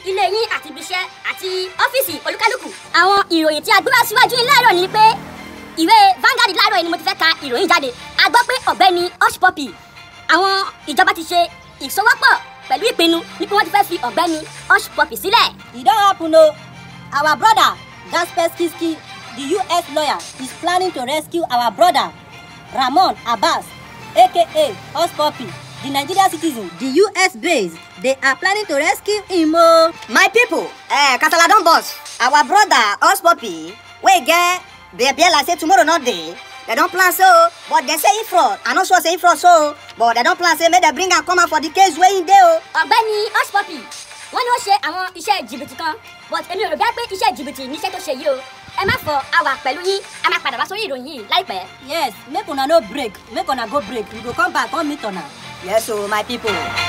ilé yín àti ibiṣẹ́ àti ọ́fíìsì olúkálùkù. àwọn ìròyìn tí a gbé wá síwájú yín láàárọ̀ ni pé ìwé Vanguard láàárọ̀ yìí ni mo ti fẹ́ ka ìròyìn jáde a gbọ́ pé ọ̀gbẹ́ni Hush Puppy àwọn ìjọba ti ṣe ìsọwọ́pọ̀ pẹ̀lú ìpinnu ní pé wọ́n ti fẹ́ fi ọ̀gbẹ́ni Hush Puppy sílẹ̀. e don happen o our brother Kaspersky the US lawyer is planning to rescue our brother Ramon Abbas aka Hush Puppy the Nigerian citizen the US based they are planning to rescue him o. my pipo eh kasala don burst our brother Hush Puppy wey get belle like say tomorrow no dey dem don plan so but dem say e fraud i no sure say e fraud so but dem don plan say make dem bring am come out for the case wey e dey o. ọ̀gbẹ́ni Hush Puppy wọ́n ní ó ṣe àwọn iṣẹ́ jìbìtì kan but èmi ò rò bẹ́ẹ̀ pé iṣẹ́ jìbìtì níṣẹ́ tó ṣe yìí o ẹ má fọ àwà pẹ̀lú yín a máa padà wá sórí ìròyìn yìí láìpẹ́. yes make una no break make una go break we go come back come meet una. yes o my pipo.